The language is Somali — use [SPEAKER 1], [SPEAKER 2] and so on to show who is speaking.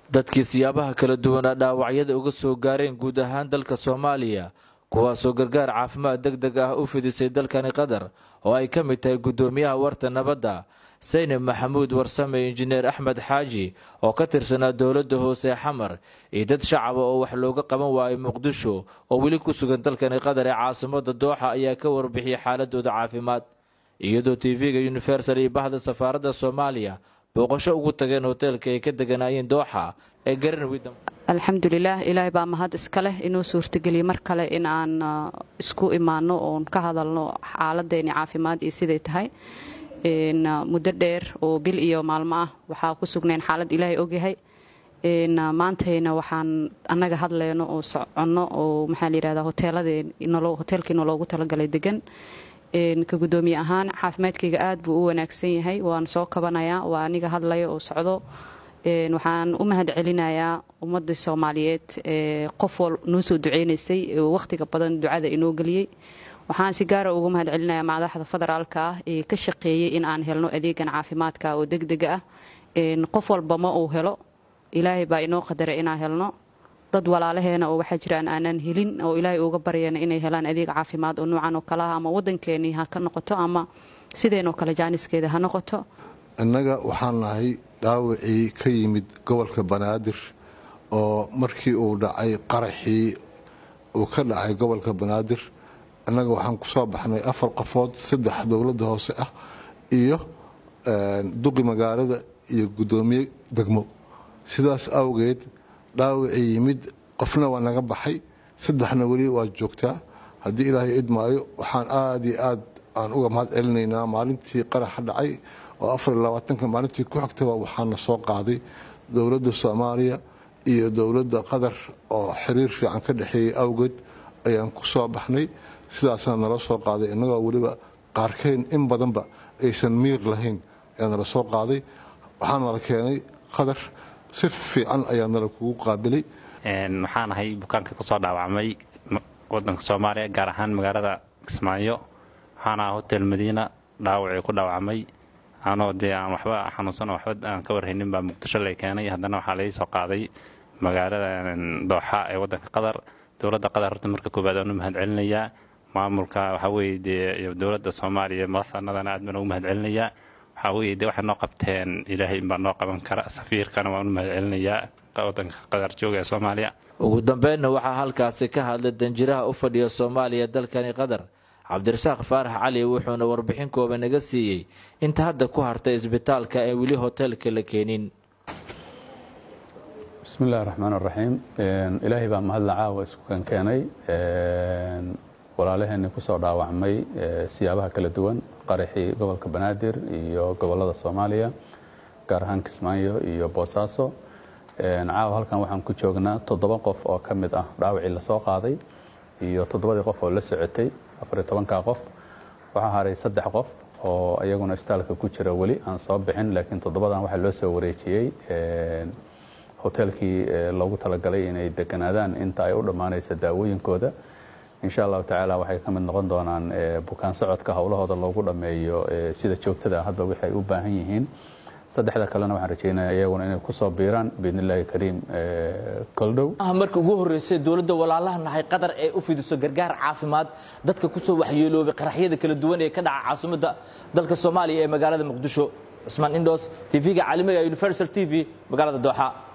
[SPEAKER 1] dadkii siyaabaha kala duwanaa dhaawacyada uga soo gaareen guud ahaan dalka soomaaliya kuwaasoo gargaar caafimaad deg deg ah u fidisay dalkani qatar oo ay ka mid tahay guddoomiyaha warta nabadda saynab maxamuud warsame injineer axmed xaaji oo ka tirsanaa dowladda hoose xamar iyo dad shacaba oo wax looga qaban waayay muqdisho oo weli ku sugan dalkani qatar ee caasimada dooxa ayaa ka warbixiyay xaaladooda caafimaad iyadoo tv-ga universal iyo bahda safaaradda soomaaliya booqasho ugu tageen hoteelka ay ka deganaayeen dooxa ee garanwidam
[SPEAKER 2] alxamdulilaah ilaahay baa mahad iska leh inuu suurtageliyey mar kale in aan isku imaano oon ka hadalno xaaladeeni caafimaad iyo siday tahay muddo dheer oo bil iyo maalmo ah waxaa ku sugnayn xaalad ilaahay ogyahay maantayna waxaan annaga hadleyno oo soconno oo maxaa layihahdaa hoteelkii noloogu talagalay degan ka guddoomiye ahaan caafimaadkayga aad buu u wanaagsan yahay waan soo kabanayaa waa aniga hadlaya oo socdo waxaan u mahad celinayaa ummadda soomaaliyeed qof wal noo soo duceynaysay oo wakhtiga badan ducada inoo geliyey waxaan si gaara ugu mahad celinayaa madaxda federaalka ah ee ka shaqeeyey in aan helno adeegan caafimaadka oo degdega ah qof walba ma uu helo ilaahay baa inoo qadara inaan helno dad walaalaheena oo waxaa jira aan aanan helin oo ilaahay uga baryana inay helaan adeeg caafimaad oo nuucan oo kale ah ama waddankeenii ha ka noqoto ama sideenoo kale jaaniskeeda ha noqoto
[SPEAKER 3] innaga waxaan nahay dhaawacii ka yimid gobolka banaadir oo markii uu dhacay qaraxii uu ka dhacay gobolka banaadir innaga waxaan ku soo baxnay afar qofood saddex dowladda hoose ah iyo duqi magaalada iyo guddoomiye degmo sidaas awgeed dhaawacii yimid qofna waa naga baxay saddexna weli waa joogtaa haddii ilaahay idmaayo waxaan aad iyo aad aan uga mahad celinaynaa maalintii qaraxa dhacay oo afar iyo labaatanka maalintii ku xigtaba waxaana soo qaaday dowladda soomaaliya iyo dowladda qatar oo xiriir fiican ka dhexeeyey awgeed ayaan ku soo baxnay sidaasna nala soo qaaday innagoo weliba qaarkeen in badanba aysan miir lahayn ayaa nala soo qaaday waxaa nala keenay qatar si fiican ayaa nala kugu qaabilay
[SPEAKER 4] waxaan ahay bukaanka kusoo dhaawacmay wadanka soomaaliya gaar ahaan magaalada kismaayo waxaan aha hotel madiina dhaawacii ku dhaawacmay anoo dee aan waxba xanuunsan waxba aan ka warhaynin baa muqdisho lay keenay haddana waxaa lai soo qaaday magaalada dooxa ee wadanka qatar dowladda qatar horta marka koowaad aan u mahad celinayaa maamulka waxaa weye dee dowladda soomaaliya madaxdanadana aad baan ugu mahad celinayaa waxaa weye dee waxay noo qabteen ilaahay inbaa noo qaban kara safiirkana waan u mahad celinayaa wadanka qatar jooga ee soomaaliya
[SPEAKER 1] ugu dambeynna waxaa halkaasi ka hadlay danjiraha u fadhiya soomaaliya dalkani qatar cabdirasaaq faarax cali wuxuuna warbixin kooba naga siiyey inta hadda ku hartay isbitaalka ee weli hoteelka la keenin
[SPEAKER 5] bismi illahi raxmaan raxiim ilaahay baa mahadla caawa isku kan keenay walaalaheenii kusoo dhaawacmay siyaabaha kala duwan qaraxii gobolka banaadir iyo gobolada soomaaliya gaar ahaan kismaayo iyo boosaaso caawa halkan waxaan ku joognaa toddoba qof oo ka mid ah dhaawacii lasoo qaaday iyo toddobadii qof oo la socotay afariyo tobanka qof waxaa haray saddex qof oo iyaguna isbitaalka ku jira weli aan soo bixin laakiin toddobadan waxaa loo soo wareejiyey hoteelkii loogu talagalay inay deganaadaan inta ay u dhammaanaysa daawooyinkooda insha allahu tacaala waxay ka mid noqon doonaan bukaan socodka howlahooda loogu dhammeeyo sida joogtada hadba wixi ay u baahan yihiin saddexda kalena waxaan rajeynaya iyaguna inay kusoo biiraan biidn illaahi kariim koldhow
[SPEAKER 6] marka ugu horreysay dowladda walaalaha nahay qatar ee u fidiso gargaar caafimaad dadka kusoo waxyeeloobay qaraxyada kala duwan ee ka dhaca caasimadda dalka soomaaliya ee magaalada muqdisho cusmaan indhoos tv-ga caalamiga universal t v magaalada dooxa